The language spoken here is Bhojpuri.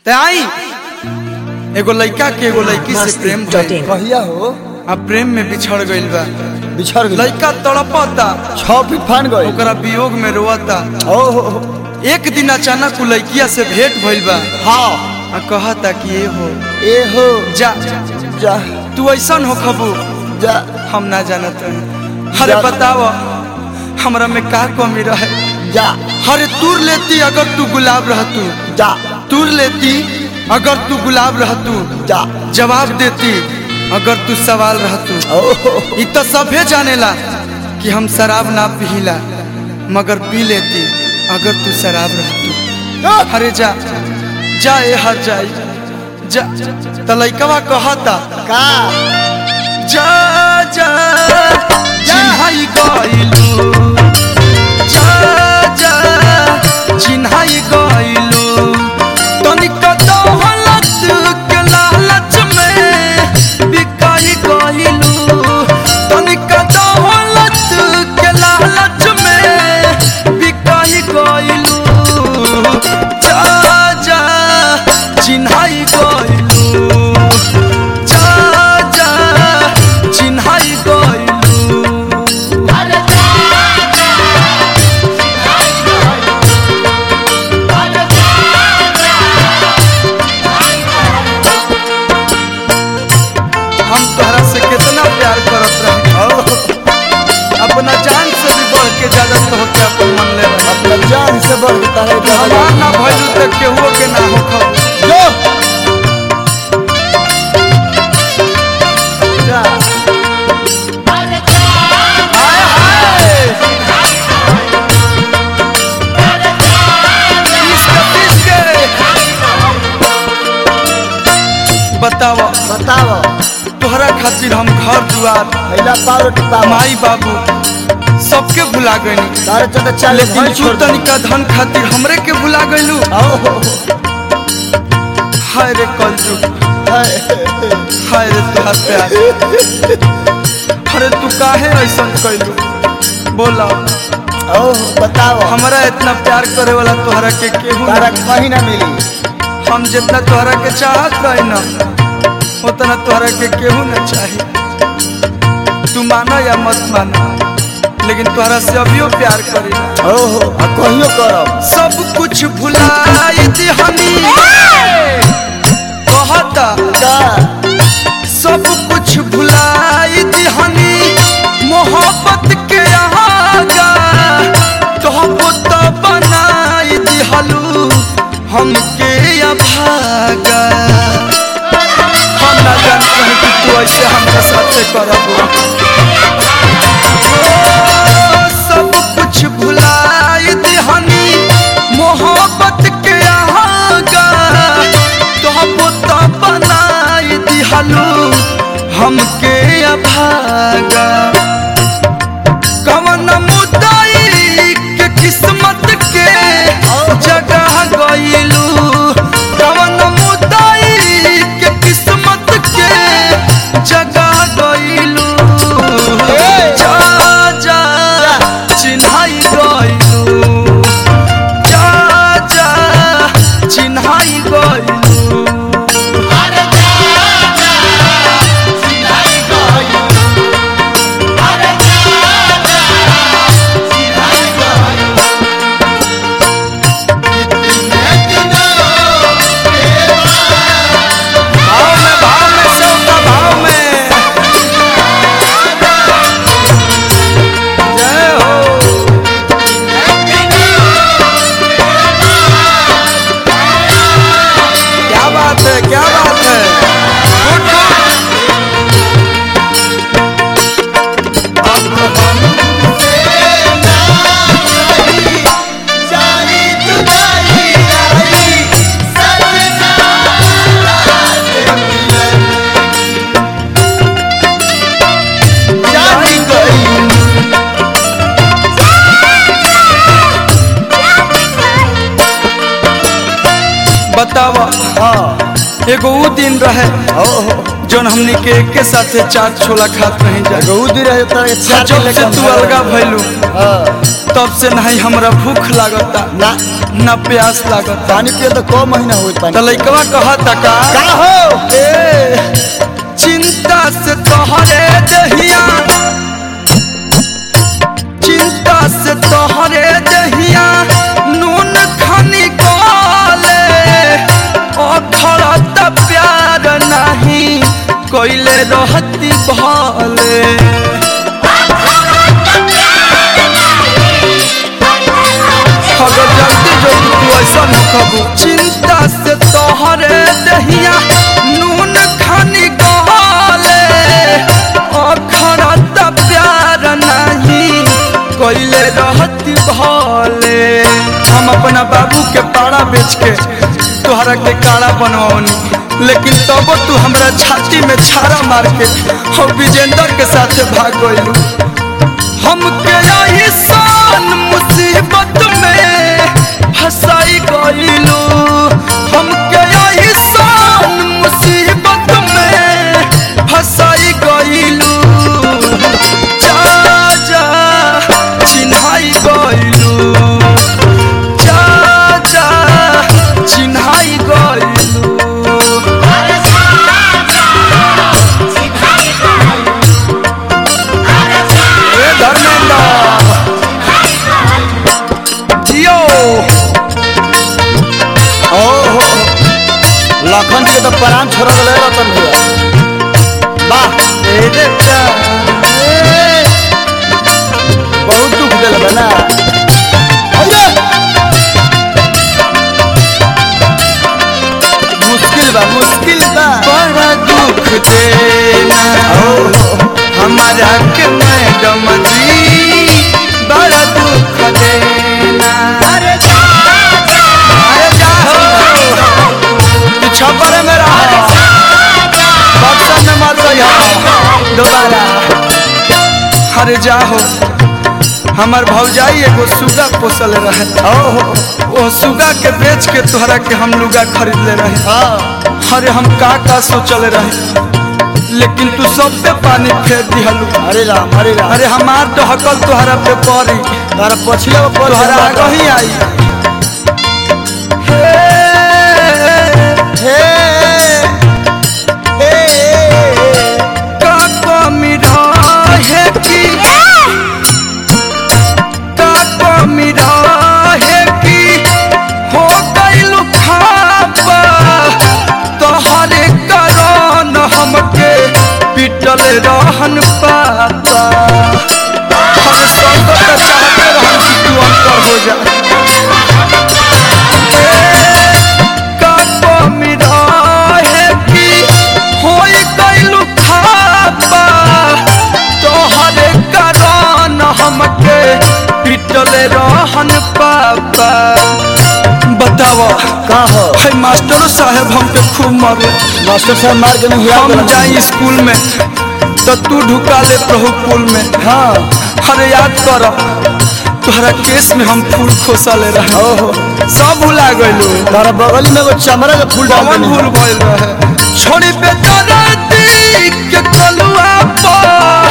ते आई एगो लड़का के एगो लड़की से प्रेम भइल कहिया हो आ प्रेम में बिछड़ गइल बा बिछड़ गई लड़का तड़पता छह फीट फान गई ओकरा वियोग में रोता ओ हो हो। एक दिन अचानक उ लड़किया से भेंट भइल बा हाँ आ कहता कि ए हो ए हो जा जा तू ऐसन हो खबू जा हम ना जानत हन। अरे जा। बताव हमरा में का कमी रहे जा अरे तूर लेती अगर तू गुलाब रहतू जा तूर लेती अगर तू गुलाब रहतू जा जवाब देती अगर तू सवाल रहतू ओ हो हो। इ तो सभे जानेला कि हम शराब ना पीला मगर पी लेती अगर तू शराब रहतू अरे जा जा ए हर जाई जा त लइकवा कहता का जा जा चिन्हाई गइलू जा जा चिन्हाई गइलू तनिक दौलत के लालच में बिकाई गइलू तनिक दौलत के लालच में बिकाई गइलू जा जा चिन्हाई गइलू जा जा चिन्हाई गइलू हम तोहरा से कितना प्यार करत रहे ओ हो। अपना जान से भी बढ़ के ज्यादा तो होके अपन मन ले रहे अपना जान से बढ़ता है हमार ना भइलू त केहू के ना होखो जो जा हाय हाय इश्क इश्क बताओ बताओ तोहरा खातिर हम घर दुआर पहला पाव टिपा माई बाबू सबके भुला गइनी तारे चल चल लेकिन तू तनिका धन खातिर हमरे के भुला गइलू ओ हो हो। हाय रे कलजू हाय। हाय रे तोहार प्यार अरे तू काहे ऐसा कैलू बोला ओ हो, बताओ हमरा इतना प्यार करे वाला तोहरा के केहू तारा ना कहीं ना मिली हम जितना तोहरा के चाहत रही ना उतना तोहरा के केहू ना चाही तू माना या मत माना लेकिन तोहरा से अभियो प्यार करी ओ हो आ कहियो करब सब कुछ भुलाई दिहनी कहता का सब कुछ भुलाई दिहनी मोहब्बत के आगा तोहबो तो बनाई दिहलू हमके अभागा हम ना जान रहे कि तू ऐसे हमरा साथे करब ओ, सब कुछ भुलाई दिहनी मोहब्बत के आगा तोहबो तो बनाई दिहलू हमके अभागा कवन मुदाई के किस्मत के जगह गइलू कवन मुदाई के किस्मत के जगह गइलू जा जा चिन्हाई गइलू जा जा चिन्हाई गइलू भाव में भाव में सबका भाव में जय हो क्या बात है क्या बात है गुड गुड जानी गई बताव हाँ एगो ऊ दिन रहे ओ हो जौन हमनी के एके साथे चाट छोला खात रही जा गौदी रहे तो जब से तू अलगा भइलू हाँ तब से नहीं हमरा भूख लागता ना ना प्यास लागता पानी पिए तो को महीना होई पानी त लइकवा कहता का का हो ए चिंता से तोहरे दहिया चिंता से तोहरे दहिया नून खनी काले अखड़त प्यार नहीं कोइले रहती भले अगर जल्दी जल्दी तू ऐसा न कबू चिंता से तोहरे दहिया नून खानी गले अखरत प्यार नहीं कोइले रहती भले हम अपना बाबू के पाड़ा बेच के तोहरा के काड़ा बनवनी लेकिन तबो तू हमरा छाती में छारा मार के हम विजेंदर के साथे भाग गइलू हमके यही सान मुसीबत में फंसाई गइलू हमके यही सान मुसीबत में फंसाई गइलू जा जा चिन्हाई गइलू जा जा चिन्हाई गइलू ए धर्मेंद्र जियो ओ हो लखन जी के तो प्राण छोड़ गए रतन भैया वाह ए देवता ए बहुत दुख दिल बा ना अरे मुश्किल बा मुश्किल बा बड़ा दुख देना हमारा के मैडम जी बड़ा दुख देना अरे जा तू छपरे में रह बक्सा में मत रहियो दोबारा अरे जाहो हमार भौजाई एगो सुगा पोसल रहे ओहो ओ सुगा के बेच के तोहरा के हम लुगा खरीद ले रहे हाँ अरे हम का का सोचले रहे लेकिन तू सब पे पानी फेर दिहलू हरे राम हरे राम अरे हमार तो हकल तोहरा पे पड़ी तारा पछिले में पड़ तोहरा आगे ही आई हे, हे हे का कमी रहे कि का कमी रहे कि हो गइलू खापा तोहरे कारण हमके पिटल रहन पापा हर सब तो चाहते रहन कि तू अंतर हो जा का कमी रहे कि होई गइलू खापा तोहरे कारण हमके पिटल रहन पापा बतावा का हो है मास्टर साहब हमके खूब मारे मास्टर साहब मार के नहीं हम जाई स्कूल में तो तू ढुका ले प्रभु पुल में हाँ अरे याद कर तोहरा केस में हम फूल खोसले रहे ओहो सब भुला गइलू तारा बगल में एगो चमड़ा के फूल डाल कौन देनी भूल गइल रहे छोड़ी बेदर्दी के कलुआ पर